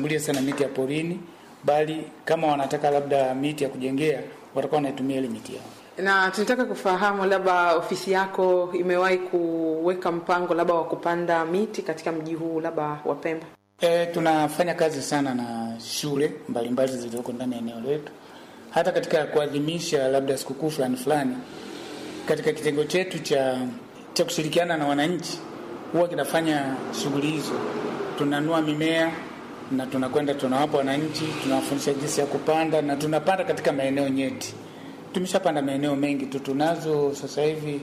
wasishambulie sana miti ya porini, bali kama wanataka labda miti ya kujengea watakuwa wanaitumia ile miti yao. Na tunataka kufahamu labda ofisi yako imewahi kuweka mpango labda wa kupanda miti katika mji huu labda wa Pemba? E, tunafanya kazi sana na shule mbalimbali zilizoko ndani ya eneo letu, hata katika kuadhimisha labda sikukuu fulani fulani, katika kitengo chetu cha cha kushirikiana na wananchi huwa kinafanya shughuli hizo. Tunanua mimea na tunakwenda tunawapa wananchi, tunawafundisha jinsi ya kupanda na tunapanda katika maeneo nyeti. Tumeshapanda maeneo mengi tu, tunazo sasa hivi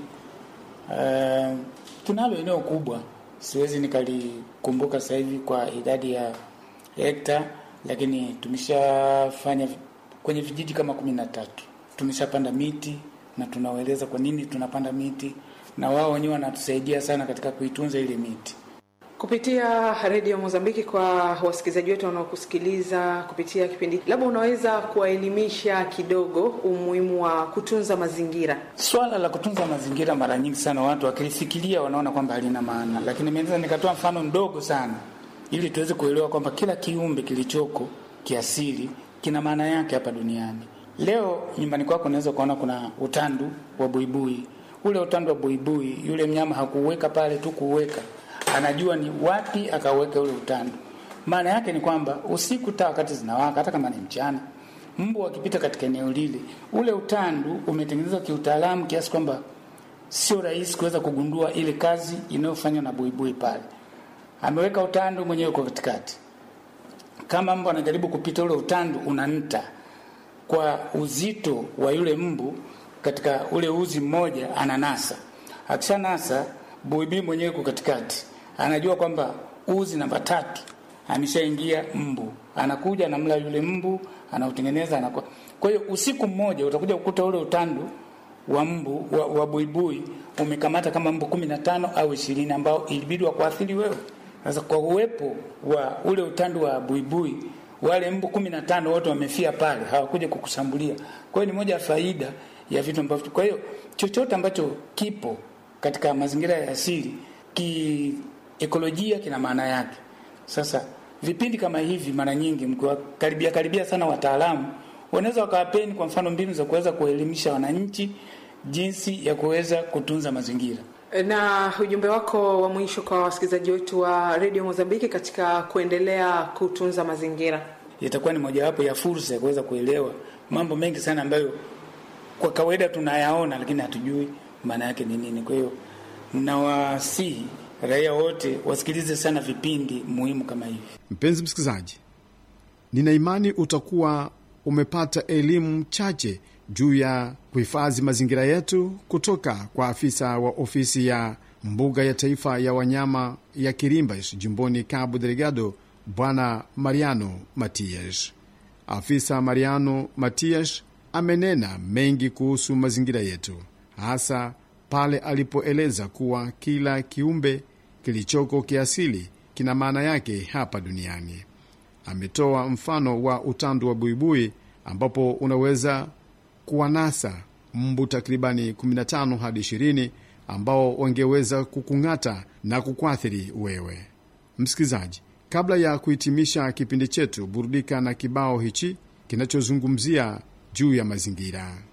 uh, tunalo eneo kubwa, siwezi nikalikumbuka sasa hivi kwa idadi ya hekta, lakini tumeshafanya kwenye vijiji kama kumi na tatu tumeshapanda miti na tunawaeleza kwa nini tunapanda miti, na wao wenyewe wanatusaidia sana katika kuitunza ile miti. Kupitia redio Mozambiki, kwa wasikilizaji wetu wanaokusikiliza kupitia kipindi, labda unaweza kuwaelimisha kidogo umuhimu wa kutunza mazingira. Swala la kutunza mazingira, mara nyingi sana watu wakilifikiria wanaona kwamba halina maana, lakini naweza nikatoa mfano mdogo sana ili tuweze kuelewa kwamba kila kiumbe kilichoko kiasili kina maana yake hapa duniani. Leo nyumbani kwako unaweza ukaona kuna utandu wa buibui. Ule utandu wa buibui, yule mnyama hakuuweka pale tu kuuweka anajua ni wapi akaweka ule utandu. Maana yake ni kwamba usiku taa wakati zinawaka, hata kama ni mchana, mbu akipita katika eneo lile, ule utandu umetengenezwa kiutaalamu kiasi kwamba sio rahisi kuweza kugundua ile kazi inayofanywa na buibui pale. Ameweka utandu mwenyewe kwa katikati, kama mbu anajaribu kupita, ule utandu unanta kwa uzito wa yule mbu katika ule uzi mmoja, ananasa. Akishanasa, buibui mwenyewe kwa katikati anajua kwamba uzi namba tatu ameshaingia mbu, anakuja anamla yule mbu, anautengeneza anakuwa. Kwa hiyo usiku mmoja utakuja kukuta ule utandu wa mbu wa, wa buibui umekamata kama mbu kumi na tano au ishirini ambao ilibidi wakuathiri wewe. Sasa kwa uwepo wa ule utandu wa buibui, wale mbu kumi na tano wote wamefia pale, hawakuja kukushambulia. Kwa hiyo ni moja ya faida ya vitu ambavyo, kwa hiyo chochote ambacho kipo katika mazingira ya asili ki ekolojia kina maana yake. Sasa vipindi kama hivi, mara nyingi mkiwakaribia karibia sana wataalamu, wanaweza wakawapeni kwa mfano mbinu za kuweza kuelimisha wananchi jinsi ya kuweza kutunza mazingira. Na ujumbe wako wa mwisho kwa wasikilizaji wetu wa redio Mozambiki katika kuendelea kutunza mazingira? Itakuwa ni mojawapo ya fursa ya kuweza kuelewa mambo mengi sana ambayo kwa kawaida tunayaona, lakini hatujui maana yake ni nini. Kwa hiyo nawasihi raia wote wasikilize sana vipindi muhimu kama hivi. Mpenzi msikilizaji, nina imani utakuwa umepata elimu chache juu ya kuhifadhi mazingira yetu kutoka kwa afisa wa ofisi ya mbuga ya taifa ya wanyama ya Kirimbas jimboni Cabo Delgado, Bwana Mariano Matias. Afisa Mariano Matias amenena mengi kuhusu mazingira yetu, hasa pale alipoeleza kuwa kila kiumbe kilichoko kiasili kina maana yake hapa duniani. Ametoa mfano wa utandu wa buibui ambapo unaweza kuwanasa mbu takribani 15 hadi 20 ambao wangeweza kukung'ata na kukuathiri wewe msikilizaji. Kabla ya kuhitimisha kipindi chetu, burudika na kibao hichi kinachozungumzia juu ya mazingira.